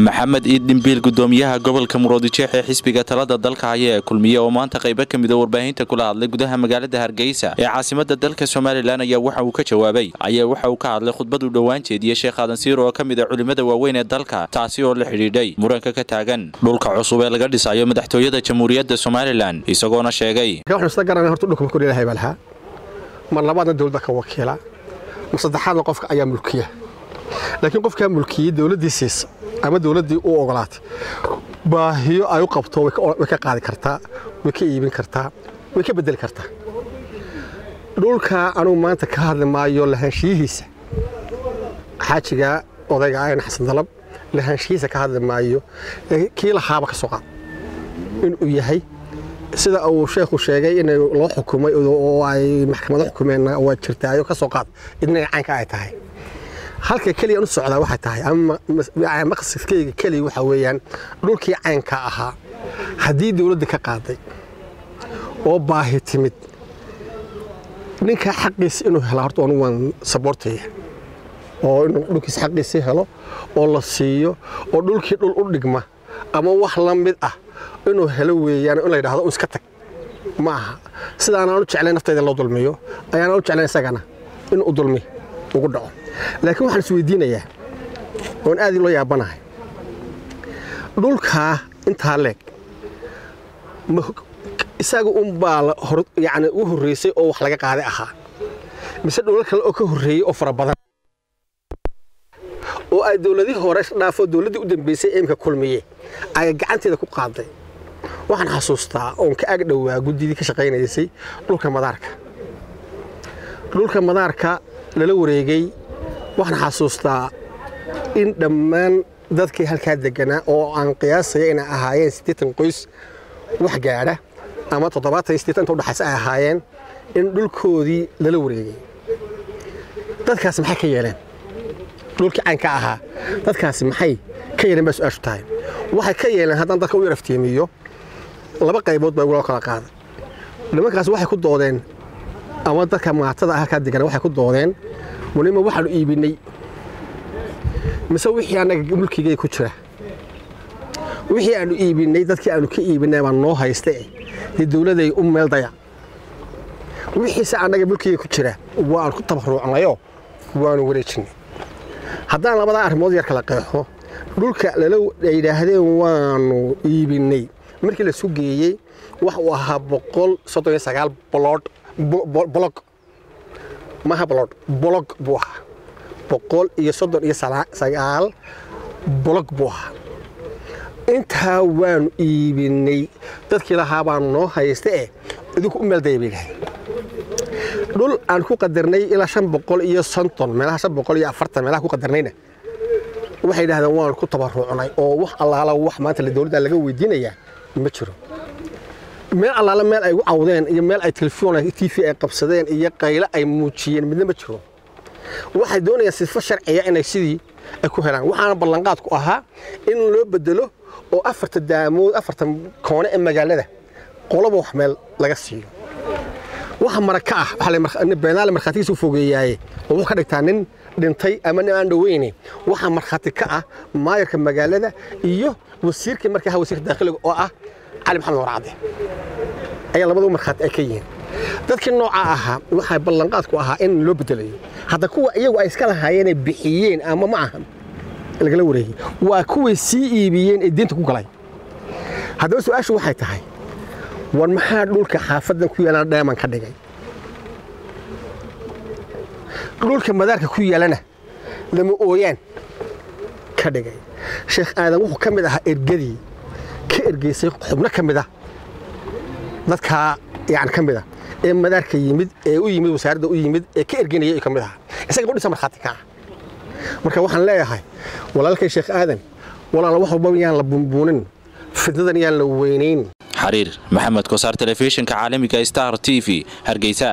maxamed iid dhimbiil gudoomiyaha gobolka muroodijeex ee xisbiga talada dalka haya ee kulmiye oo maanta qaybo ka mida warbaahinta kula hadlay gudaha magaalada hargeysa ee caasimada dalka somalilan ayaa waxa uu ka jawaabay ayaa waxa uu ka hadlay khudbad uu dhowaan jeediyey sheekh aadan siir oo ka mid a culimmada waaweyn ee dalka taasi oo la xidhiidhay muranka ka taagan dhulka cusub ee laga dhisayo madaxtooyada jamhuuriyadda somalilan isagoona sheegay mar labaadna dowladda ka wakiila mar saddexaadna qofka ayaa mulkiya laakiin qofkaa mulkiyey dowladdii siisa ama dowladdii u ogolaatay baahiyo ay u qabto way ka qaadi kartaa way ka iibin kartaa way ka bedeli kartaa dhulkaa anugu maanta ka hadli maayo lahaanshiyihiisa xaajiga odayga ayna xasan dalab lahaanshiyihiisa ka hadli maayo kii lahaaba ka soo qaad inuu yahay sida uu sheekhu sheegay in loo xukumay oo ay maxkamado xukumeen waa jirtaayo ka soo qaad idna caynka ay tahay halka keliya u socdaa waxay tahay ama maqsadkayga keliya waxa weeyaan dhulkii caynka ahaa haddii dowladda ka qaaday oo baahi timid ninkaa xaqiisa inuu hela horta anu waan saboortaya oo inuu dhulkiisa xaqiisii helo oo la siiyo oo dhulkii dhul u dhigma ama wax la mid ah inuu helo weeyaan in la yidhahdo iska tag ma aha sidaanaan u jeclayn naftayda loo dulmiyo ayaanaan u jeclayn isagana inuu dulmi ugu dhaco laakiin waxaan isweydiinayaa oon aad loo yaabanahay dhulkaa intaa leeg isaga unbaa yani u horreysay oo wax laga qaaday ahaa mise dhulal kale oo ka horreeyey oo fara badan oo ay dowladihii hore dhaafo dowladdii u dambeysay imka kulmiye ay gacanteeda ku qaaday waxaan xasuustaa oon ka ag dhowaa guddidii ka shaqaynaysay dhulka madaarka dhulka madaarka lala wareegay waxaan xasuustaa in dhammaan dadkii halkaa deganaa oo aan qiyaasaya inay ahaayeen siddeetan qoys wax gaadha ama toddobaatan iyo siddeetan inta udhaxaysa ay ahaayeen in dhulkoodii lala wareegay dadkaas maxay ka yeeleen dhulkii caynka ahaa dadkaasi maxay ka yeeleen baa su-aashu tahay waxay ka yeeleen haddaan dadka u yaraftiimiyo laba qaybood baa loo kala qaaday nimankaas waxay ku doodeen ama dadka maatada halkaa degan waxay ku doodeen weliba waxaanu iibinay mise wixii annaga mulkigay ku jira wixii aanu iibinay dadkii aanu ka iibinay baa noo haysta dee dowladay u meel daya wixiise annaga mulkigay ku jira waanu ku tabaruucnayoo waanu wareejinay haddaan labadaa arrimood yar kala qeexo dhulka lala yidhaahdeen waanu iibinay markii la sugeeyey wax uu ahaa boqol soddon iyo sagaal bolood bolog maha bolod bolog buu ahaa boqol iyo soddon iyo sagaal bolog buu ahaa intaa waanu iibinay dadkii lahaa baanu noo haysta eh idinku u meeldaya bay yidhahdeen dhul aan ku qadarnay ilaa shan boqol iyo sonton meelaha shan boqol iyo afartan meelaha ku qadarnayna waxay yidhahdeen waanu ku tabaruucnay oo wax allaala wax maanta dowladda laga weydiinayaa ma jiro meel allaala meel ay gu cawdeen iyo meel ay telefoon t v ay qabsadeen iyo qayle ay muujiyeen midna ma jiro waxay doonayaan sifo sharciya inay sidii ay ku helaan waxaana ballanqaadku ahaa in loo bedelo oo afarta daamood afartan koone ee magaalada qoloba wax meel laga siiyo waxa maraka ah beenaale markhaatigiisa u fogeeyaaye oo wuxuu ka dhigtaa nin dhintay ama nin aan dhoweyne waxaa markhaati ka ah maayarka magaalada iyo wasiirkii markaa wasiirka daakhiliga oo ah cali maxamed warcadde ayaa labadu markhaati ay ka yihiin dadkii noocaa ahaa waxaa ballanqaadku ahaa in loo bedelayo hadda kuwa iyagu ay iska lahaayeenay bixiyeen ama ma aha lagala wareegay waa kuway sii iibiyeen ee diinta ku galay haddaba su-aashu waxay tahay war maxaa dhulka xaafaddan ku yaalana dheeman ka dhigay dhulka madaarka ku yaalana lama ooyaan ka dhigay sheekh aadan wuxuu ka mid ahaa ergadii ka ergeysay xubno ka mid ah dadkaa yani ka mid ah ee madaarka yimid ee u yimid wasaaradda u yimid ee ka erganaya ka mid ahaa isaga qudhisa markhaati ka ah marka waxaan leeyahay walaalkay sheekh aadan walaala wax walba yaan la bunbuunin fidnadan yaan la weynayn xariir maxamed kosaar telefishinka caalamiga star t v hargeysa